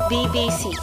BBC.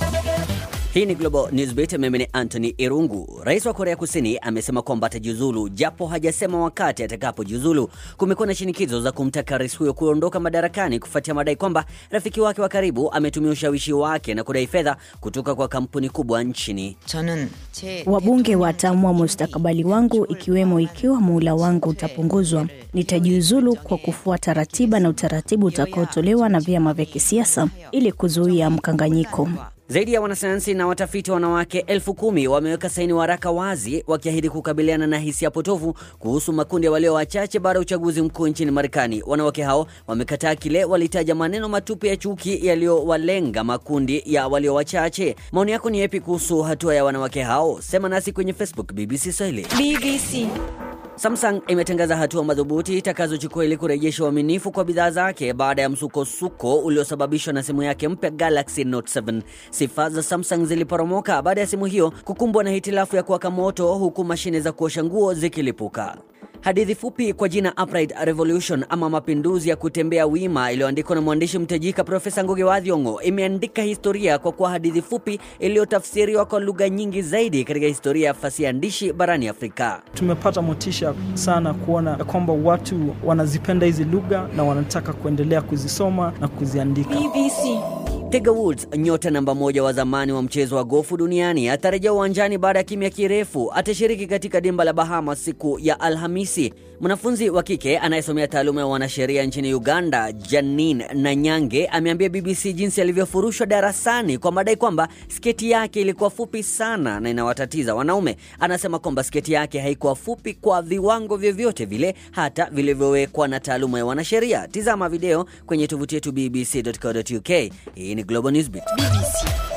Hii ni Global Newsbeat, mimi ni Anthony Irungu. Rais wa Korea Kusini amesema kwamba atajiuzulu japo hajasema wakati atakapojiuzulu. Kumekuwa na shinikizo za kumtaka rais huyo kuondoka madarakani kufuatia madai kwamba rafiki wake wa karibu ametumia ushawishi wake na kudai fedha kutoka kwa kampuni kubwa nchini. 저는 제 Wabunge wataamua mustakabali wangu, ikiwemo ikiwa muhula wangu utapunguzwa. Nitajiuzulu kwa kufuata ratiba na utaratibu utakaotolewa na vyama vya kisiasa ili kuzuia mkanganyiko. Zaidi ya wanasayansi na watafiti wanawake elfu kumi wameweka saini waraka wazi wakiahidi kukabiliana na hisia potofu kuhusu makundi ya walio wachache baada ya uchaguzi mkuu nchini Marekani. Wanawake hao wamekataa kile walitaja maneno matupu ya chuki yaliyowalenga makundi ya walio wachache. Maoni yako ni yapi kuhusu hatua ya wanawake hao? Sema nasi kwenye Facebook BBC Swahili. BBC. Samsung imetangaza hatua madhubuti itakazochukua ili kurejesha uaminifu kwa bidhaa zake baada ya msukosuko uliosababishwa na simu yake mpya Galaxy Note 7. Sifa za Samsung ziliporomoka baada ya simu hiyo kukumbwa na hitilafu ya kuwaka moto huku mashine za kuosha nguo zikilipuka. Hadithi fupi kwa jina Upright Revolution ama mapinduzi ya kutembea wima iliyoandikwa na mwandishi mtajika Profesa Ngugi wa Thiong'o imeandika historia kwa kuwa hadithi fupi iliyotafsiriwa kwa lugha nyingi zaidi katika historia ya fasihi andishi barani Afrika. Tumepata motisha sana kuona ya kwamba watu wanazipenda hizi lugha na wanataka kuendelea kuzisoma na kuziandika. BBC. Tiger Woods, nyota namba moja wa zamani wa mchezo wa gofu duniani, atarejea uwanjani baada ya kimya kirefu. Atashiriki katika dimba la Bahamas siku ya Alhamisi. Mwanafunzi wa kike anayesomea taaluma ya wanasheria nchini Uganda, Janine Nanyange, ameambia BBC jinsi alivyofurushwa darasani kwa madai kwamba sketi yake ilikuwa fupi sana na inawatatiza wanaume. Anasema kwamba sketi yake haikuwa fupi kwa viwango vyovyote vile, hata vilivyowekwa na taaluma ya wanasheria. Tizama video kwenye tovuti yetu bbc.co.uk. Hii ni Global Newsbeat. BBC.